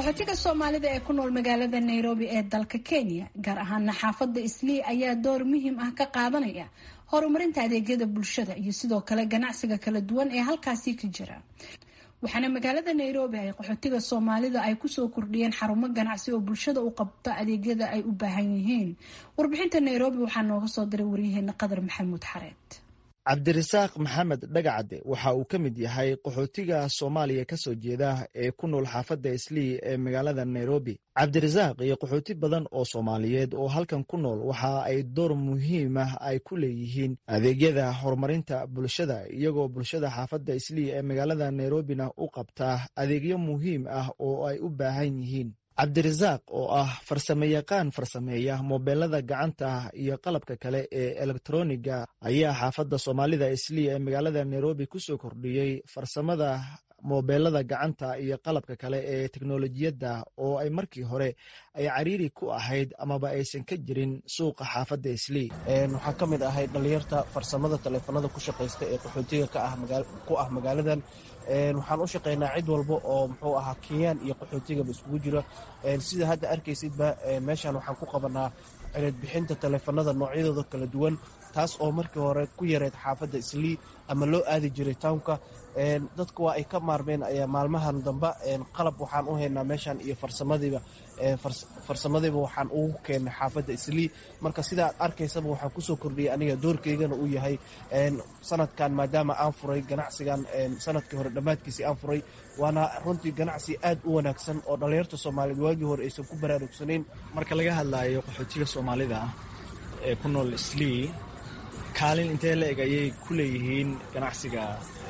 qaxootiga soomaalida ee ku nool magaalada nairobi ee dalka kenya gaar ahaana xaafadda islii ayaa door muhiim ah ka qaadanaya horumarinta adeegyada bulshada iyo sidoo kale ganacsiga kala duwan ee halkaasi ka jira waxaana magaalada nairobi ay qaxootiga soomaalida ay kusoo kordhiyeen xarumo ganacsi oo bulshada u qabta adeegyada ay u baahan yihiin warbixinta nairobi waxaa nooga soo diray waryaheena qadar maxamuud xareed cabdirasaaq maxamed dhagacade waxa uu ka mid yahay qaxootiga soomaaliya ka soo jeeda ee ku nool xaafadda islii ee magaalada nairobi cabdirasaaq iyo qaxooti badan oo soomaaliyeed oo halkan ku nool waxa ay door muhiim ah ay ku leeyihiin adeegyada horumarinta bulshada iyagoo bulshada xaafadda islii ee magaalada nairobina u qabta adeegyo muhiim ah oo ay u baahan yihiin cabdirasaaq oo ah farsamo yaqaan farsameeya moobeelada gacanta iyo qalabka kale ee elektroniga ayaa xaafadda soomaalida islii ee magaalada nairobi kusoo kordhiyey farsamada moobeelada gacanta iyo qalabka kale ee teknolojiyadda oo ay markii hore ay cariiri ku ahayd amaba aysan ka jirin suuqa xaafadda islii waxaa ka mid ahay dhalinyarta farsamada taleefanada ku shaqaysta ee qaxootiga ku ah magaaladan waxaan u shaqaynaa cid walba oo muxuu ahaa kenyaan iyo qaxootigaba iskugu jira sida hadda arkaysidba meeshan waxaan ku qabanaa cireed bixinta taleefanada noocyadooda kala duwan taas oo markii hore ku yareed xaafadda islii ama loo aadi jiray townka dadku waa ay ka maarmeen maalmahan damba qalab waxaan u haynaa meeshan iyo farsamadiiba farsamadiiba waxaan ugu keennay xaafadda islii marka sidaad arkaysaba waxaan kusoo kordhiyay aniga doorkeygana uu yahay sanadkan maadaama aan furay ganacsigan sanadkii hore dhammaadkiisii aan furay waana runtii ganacsi aad u wanaagsan oo dhallinyarta soomaaliyeed waagii hore aysan ku baraarugsanayn marka laga hadlaayo qaxootiga soomaalida ee ku nool islii kaalin intee la eg ayay ku leeyihiin ganacsiga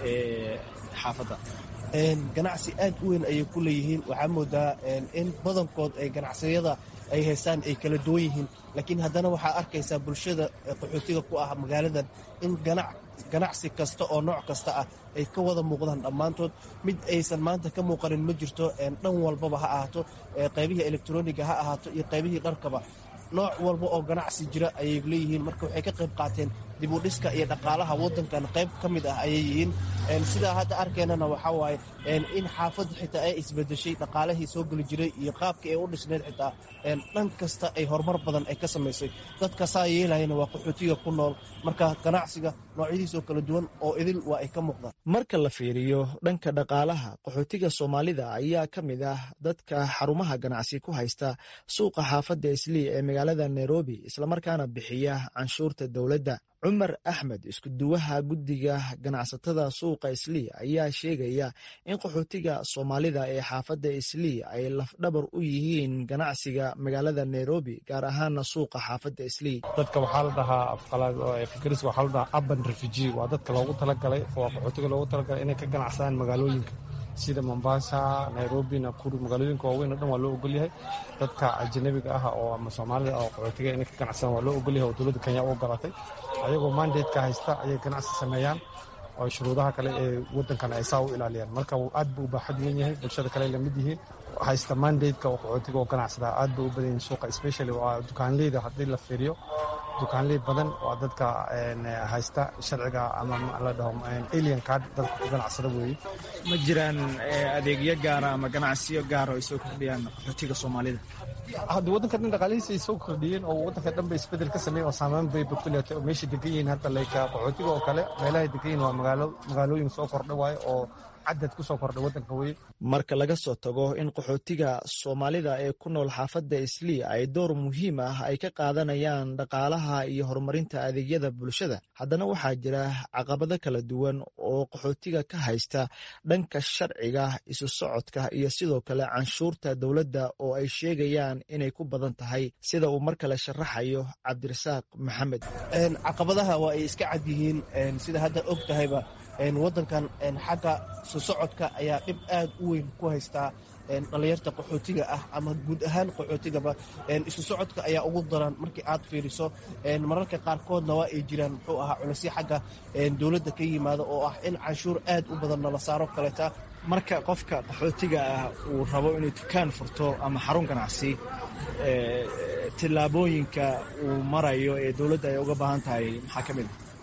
xaafadda ganacsi aad u weyn ayay ku leeyihiin waxaa moodaa in badankood ay ganacsiyada ay haystaan ay kala duwan yihiin laakiin haddana waxaa arkaysaa bulshada qaxootiga ku ah magaaladan in ganacsi kasta oo nooc kasta ah ay ka wada muuqdaan dhammaantood mid aysan maanta ka muuqanin ma jirto dhan walbaba ha ahaato qaybihii elektroniga ha ahaato iyo qaybihii dharkaba nooc walba oo ganacsi jira ayay leeyihiin marka waxay ka qayb qaateen dib u dhiska iyo dhaqaalaha waddankan qayb ka mid ah ayay yihiin sidaa hadda arkeynana waxaa waaye in xaafadda xitaa ay isbedeshay dhaqaalihii soo geli jiray iyo qaabkii ay u dhisneyd xitaa dhan kasta ay horumar badan ay ka samaysay dadka saa yeelayana waa qaxootiga ku nool marka ganacsiga noocyadiisoo kala duwan oo idil waa ay ka muuqdaan marka la fiiriyo dhanka dhaqaalaha qaxootiga soomaalida ayaa ka mid ah dadka xarumaha ganacsi ku haysta suuqa xaafadda islii ee magaalada nairobi islamarkaana bixiya canshuurta dowladda cumar axmed iskuduwaha guddiga ganacsatada suuqa islii ayaa sheegaya in qaxootiga soomaalida ee xaafadda islii ay lafdhabar u yihiin ganacsiga magaalada nairobi gaar ahaana suuqa xaafadda islii dadka waxaa la dhahaa afgaris waxaa la dhahaa aban refugee waa dadka loogu talagalay oo qaxootiga loogu talagalay inay ka ganacsadaan magaalooyinka sida mombasa nairobi nakuru magaalooyinka waaweyn o dhan waa loo ogolyahay dadka ajanabiga ah oo ama soomaalida oo qaxootiga inay ka ganacsadaan waa loo ogolyahay oo dowladda kenya u ogolatay ayagoo mandateka haysta ayay ganacsi sameeyaan oo shuruudaha kale ee waddankan ay saa u ilaaliyaan marka aad buu u baaxad weyn yahay bulshada kale ay lamid yihiin haysta mandateka oo qaxootiga oo ganacsada aad bay u badan yihin suuqa especially waa dukaanleyda haddii la fiiriyo dukaanley badan waa dadka haysta sharciga ama la dhaho alien card dadka ku ganacsada weeye ma jiraan adeegyo gaara ama ganacsiyo gaara oo ay soo kordhiyaan qaxootiga soomaalida hadda waddanka dhan dhaqaalihiisa ay soo kordhiyeen oo waddanka dhan ba isbedel ka sameeyeen oo saameyn bay bakuleetay oo meeshay degan yihiin hadda like qaxootiga oo kale meelahay degan yihiin waa magaalo magaalooyin soo kordha waaye oo cadad kusoo kordhay waddanka weye marka laga soo tago in qaxootiga soomaalida ee ku nool xaafadda islii ay door muhiim ah ay ka qaadanayaan dhaqaalaha iyo horumarinta adeegyada bulshada haddana waxaa jira caqabado kala duwan oo qaxootiga ka haysta dhanka sharciga isu socodka iyo sidoo kale canshuurta dowladda oo ay sheegayaan inay ku badan tahay sida uu mar kale sharaxayo cabdirasaaq maxamed caqabadaha waa ay iska cad yihiin sida hadda og tahayba waddankan xagga isu socodka ayaa dhib aad u weyn ku haystaa dhallinyarta qaxootiga ah ama guud ahaan qaxootigaba isu socodka ayaa ugu daran markii aad fiiriso mararka qaarkoodna waa ay jiraan muxuu ahaa culisyo xagga dowladda ka yimaada oo ah in canshuur aad u badan nala saaro kaleeta marka qofka qaxootiga ah uu rabo inuu dukaan furto ama xarun ganacsi tillaabooyinka uu marayo ee dowladda ay uga baahan tahay maxaa ka mid a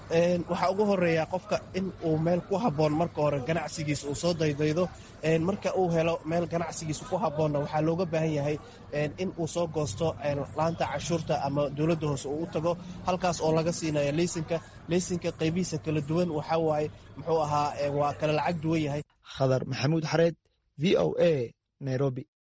waxaa ugu horeeya qofka in uu meel ku habboon marka hore ganacsigiisa uu soo daydaydo marka uu helo meel ganacsigiisa ku habboonna waxaa looga baahan yahay in uu soo goosto laanta cashuurta ama dowladda hoose uu u tago halkaas oo laga siinayo leysinka leysinka qaybihiisa kala duwan waxaa waaye muxuu ahaa waa kala lacag duwan yahay khadar maxamuud xareed v o a nairobi